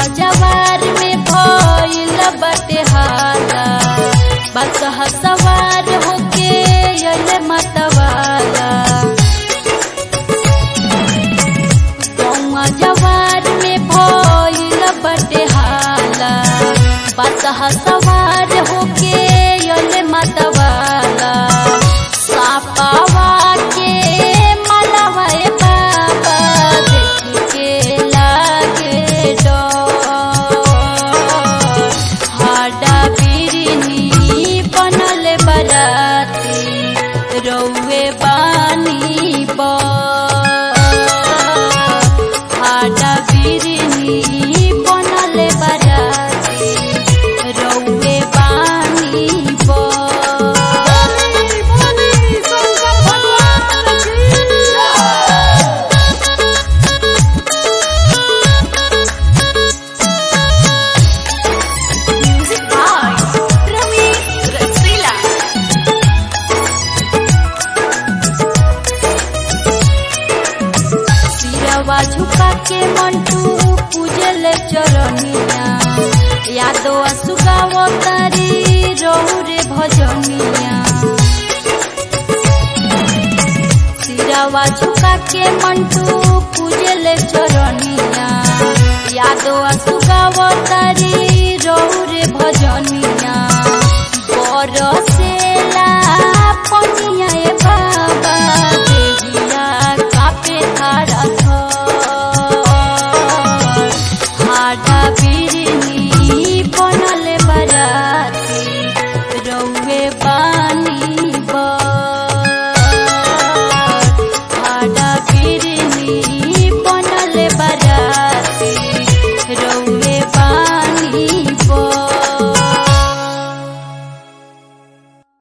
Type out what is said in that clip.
जवार में भइल बटे हाला बस सवार होके अइले मतवाला गौवा जवार में भइल बटे हाला बस सवार होके अइले मतवाला सापावा के मलवा ए बाबा देख के लागे डर हाडा बिरनी बनल बराती रौवे बानी हाडा बिरनी बनल बराती रौवे बानी Music by Ramesh Rasila. सिरवा झुका के मंटू पूजल चरनिया यादो असुगाव तारी रहु रे भजनिया सिरवा झुका के मंटू पूजल चरनिया यादो असुगाव तारी